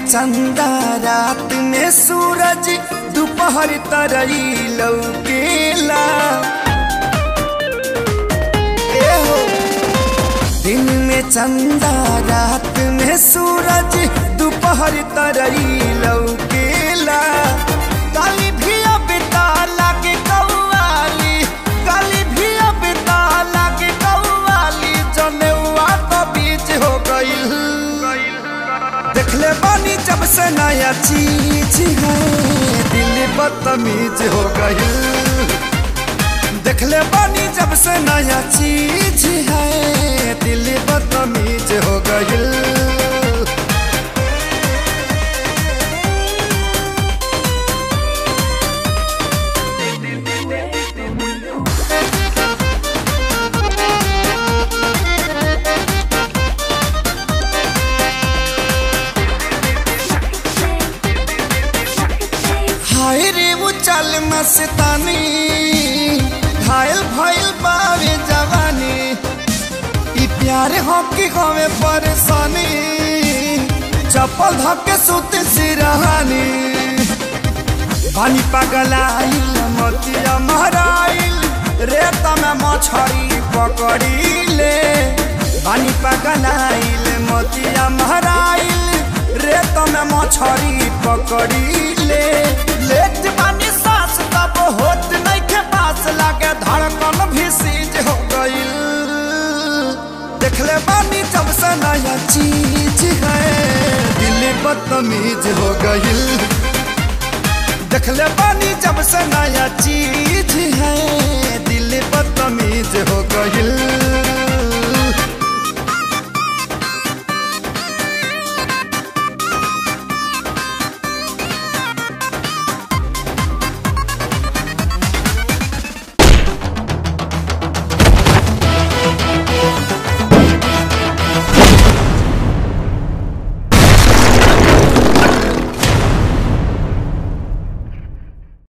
चंदा रात में सूरज दोपहर तरई लौकेला ए हो दिन में चंदा रात में सूरज दोपहर तरई लौकेला काली भी अब लागे कौवाली काली भी अब लागे कौवाली जनेवा तो बीच हो गईल देखले बानी जब से नया चीज है दिल बदतमीज हो गई देखले बानी जब से नया चीज है दिल बदतमीज हो गई हाय रे वो चल मस्तानी घायल भइल बावे जवानी ई प्यार हो कि हवे परेशानी चप्पल धके सुत सिरहानी पानी पगलाइल मोतिया महराइल रेत में मछरी पकड़ीले पानी पगलाइल मोतिया महराइल रेत में मछरी पकड़ीले लेट बानी सांस तब होत नहीं के पास लागे धड़कन भी सीज हो गईल देखले बानी जब से नया चीज है दिल बदतमीज हो गईल देखले बानी जब से नया चीज है दिल बदतमीज हो गईल